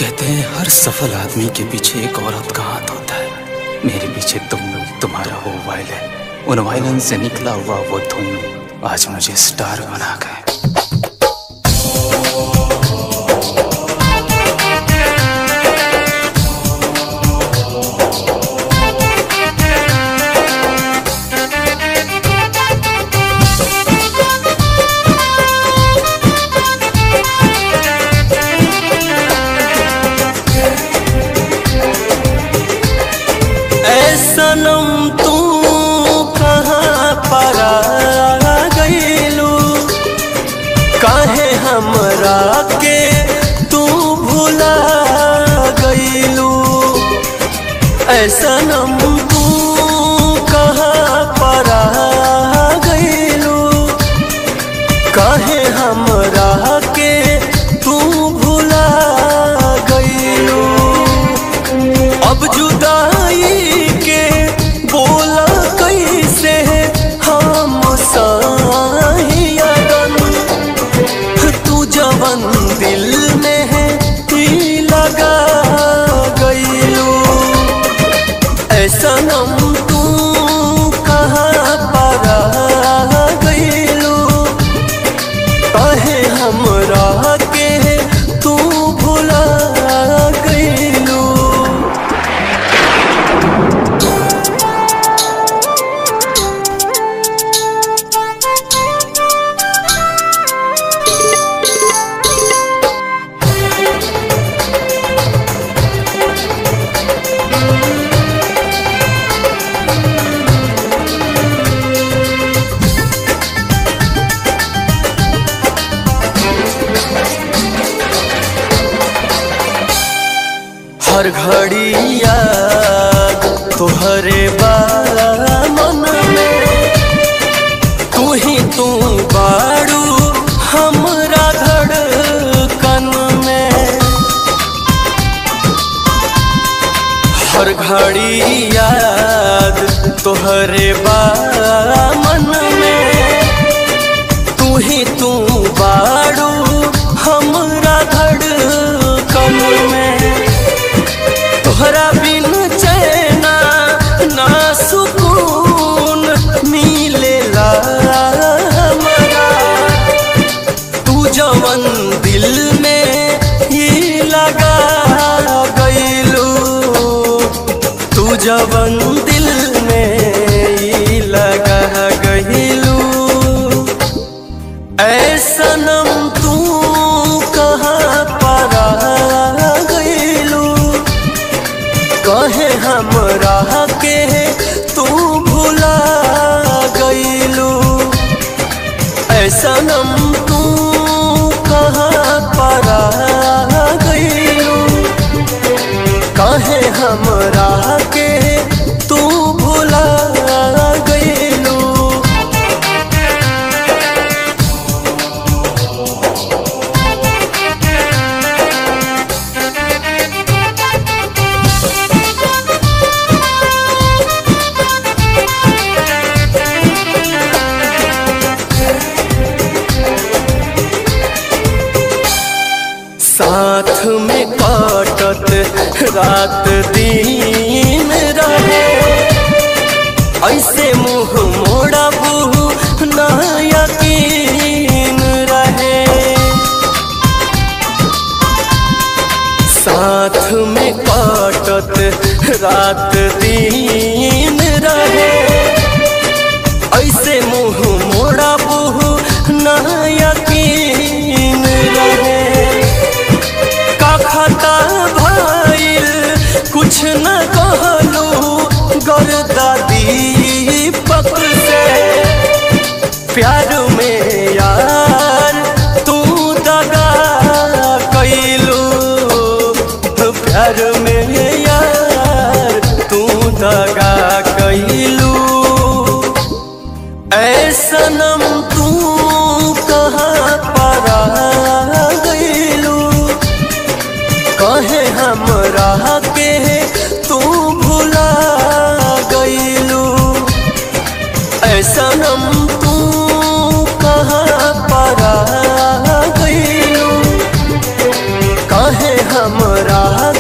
कहते हैं हर सफल आदमी के पीछे एक औरत का हाथ होता है मेरे पीछे तुम तुम्हारा वो वायलिन उन वायलिन से निकला हुआ वो धुन आज मुझे स्टार बना गए सनम तू कहाँ परा गईलू काहे हमरा के तू भुला गईलू सनम तू कहाँ परा गईलू काहे हमरा के तू भुला गईलू अब जुदाई के बोला कैसे हम साहियन तू जवन दिल में है ही लगा गईलू ऐसा नम तू कहाँ परा गईलू कहे हमरा के तू भुला गईलू हर घड़ी याद तोहरे बा मन में तू ही तू बाड़ू हमरा धड़कन में हर घड़ी याद तोहरे बा मन में तू ही तू बाड़ू हमरा धड़कन में तोहरा बिन चैना ना सुकून मिलेला हमरा तू जवन दिल में ही लगा गईलू तू जवन दिल में ही लगा गईलू ऐसनम तू कहाँ परा गईलू कहे हमरा के तू भुला गईलू ऐसनम तू कहाँ परा गईलू कहे हमरा के तू भुला गईलू साथ में काटत रात दिन रहे ऐसे मुंह मोड़ा बू ना यकीन रहे साथ में काटत रात दिन रहे ऐसे मुंह मोड़ा बू ना यकीन रहे का खाता भइल कुछ न कहलू गर्दा दीपक से प्यार में यार तू दगा कैलू प्यार में यार तू दगा कैलू ऐसनम तू कहाँ परा गईलू कहे हमरा के तू भुला गईलू ऐसनम तू कहाँ परा गईलू कहे हमरा हमरा